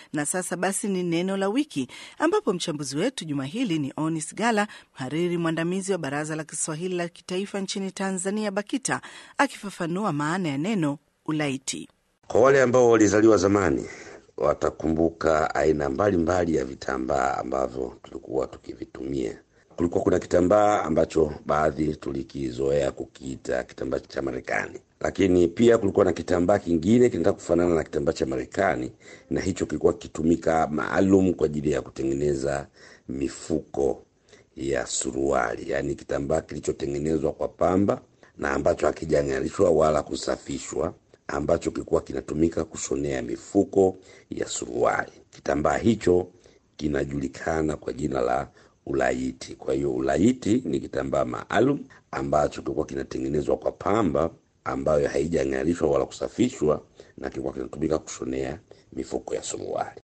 Na sasa basi ni neno la wiki, ambapo mchambuzi wetu juma hili ni Onis Gala, mhariri mwandamizi wa Baraza la Kiswahili la Kitaifa nchini Tanzania, BAKITA, akifafanua maana ya neno ulaiti. Kwa wale ambao walizaliwa zamani watakumbuka aina mbalimbali ya vitambaa ambavyo tulikuwa tukivitumia. Kulikuwa kuna kitambaa ambacho baadhi tulikizoea kukiita kitambaa cha Marekani, lakini pia kulikuwa na kitambaa kingine kinataka kufanana na kitambaa cha Marekani, na hicho kilikuwa kikitumika maalum kwa ajili ya kutengeneza mifuko ya suruali, yaani kitambaa kilichotengenezwa kwa pamba na ambacho hakijang'arishwa wala kusafishwa ambacho kilikuwa kinatumika kushonea mifuko ya suruali. Kitambaa hicho kinajulikana kwa jina la ulaiti. Kwa hiyo ulaiti ni kitambaa maalum ambacho kilikuwa kinatengenezwa kwa pamba ambayo haijang'arishwa wala kusafishwa na kilikuwa kinatumika kushonea mifuko ya suruali.